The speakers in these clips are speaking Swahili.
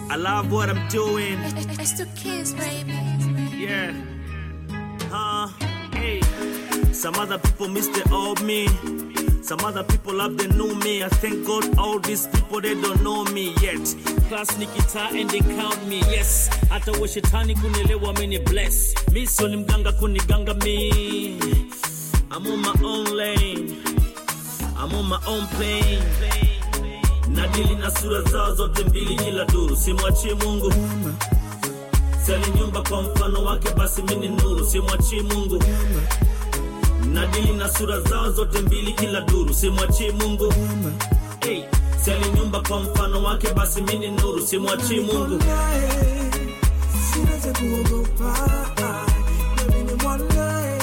I love what I'm doing. It's the kids, baby. Yeah. Huh? Hey. Some other people miss the old me. Some other people love the new me. I thank God all these people they don't know me yet. Class nikita and they count me. Yes. Hata wa shetani kunielewa mini bless. Mi sio ni mganga kuniganga me. I'm on my own lane. I'm on my own plane. Nadili na sura zao zote mbili kila duru, simwachie Mungu. Sali nyumba kwa mfano wake, basi mini nuru, simwachie Mungu. Nadili na sura zao zote mbili kila duru, simwachie Mungu. Hey, sali nyumba kwa mfano wake, basi mini nuru, simwachie Mungu. Sina cha kuogopa, nami ni mwanae,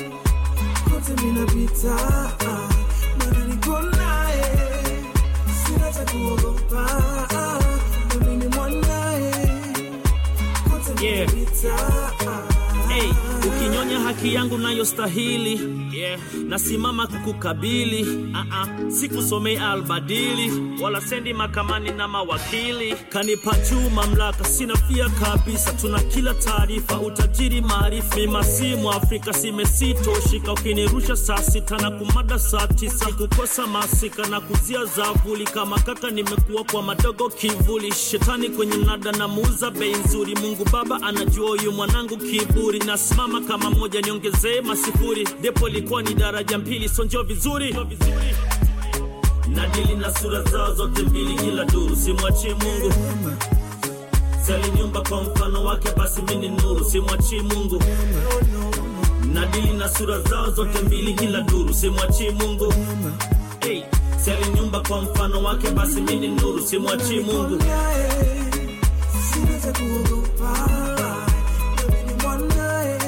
kote minapita, maana niko naye. Sina cha kuogopa, nami ni mwanae, kote Yeah. minapita. Hey, ukinyonya haki yangu nayostahili yeah. Nasimama kukukabili uh-uh. Sikusomei albadili wala sendi makamani na mawakili, kanipa juu mamlaka, sina fia kabisa. Tuna kila taarifa, utajiri, maarifa. Mima si Mwafrika, simesitoshika. Ukinirusha saa sita na kumada saa tisa, kukosa masika na kuzia zavuli. Kama kaka nimekuwa kwa madogo kivuli, shetani kwenye mnada na muuza bei nzuri. Mungu Baba anajua huyu mwanangu kiburi, nasimama kama moja, niongezee masifuri. Depo ilikuwa ni daraja mbili, sonjo vizuri nadili na sura zao zote mbili kila duru, simwachie Mungu. Sali nyumba kwa mfano wake, basi mini nuru, simwachie Mungu. Nadili na sura zao zote mbili kila duru, simwachie Mungu. Hey, sali nyumba kwa mfano wake, basi mini nuru, simwachie Mungu. Sina cha kuogopa, nami ni mwanae,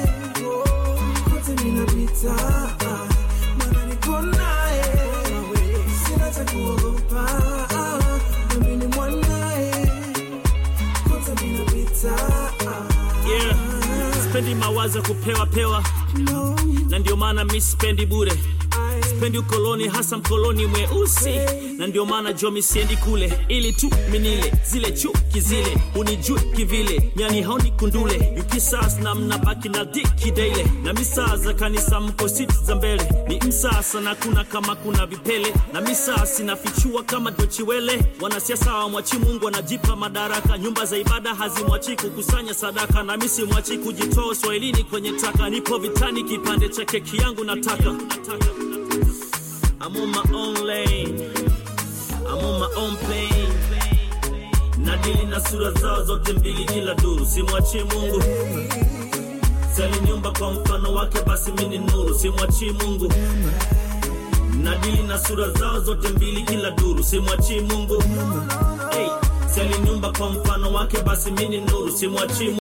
kote minapita, maana niko naye. Sina cha kuogopa, nami ni mwanae, kote minapita. Yeah, spendi mawazo ya kupewa pewa, No, na ndio maana mi sipendi bure. I Sipendi ukoloni, hasa mkoloni mweusi, na ndio maana jomi siendi kule, ili tu minile zile chuki zile, unijui kivile, nyani haoni kundule, yukisas na mnabaki na diki daile, na misaa za kanisa mko siti za mbele, ni msasa na kuna kama kuna vipele, na misaa sinafichua kama dochiwele, wanasiasa wamwachi Mungu wanajipa madaraka, nyumba za ibada hazimwachi kukusanya sadaka, na misi mwachi kujitoa uswahilini kwenye taka, nipo vitani, kipande cha keki yangu nataka, nataka. I'm on my own lane. I'm on my own plane. Nadili na sura zao zote mbili kila duru, simwachie Mungu. Sali nyumba kwa mfano wake, basi mini nuru, simwachie Mungu. Nadili na sura zao zote mbili kila duru, simwachie Mungu. Hey, sali nyumba kwa mfano wake, basi mini nuru, simwachie Mungu.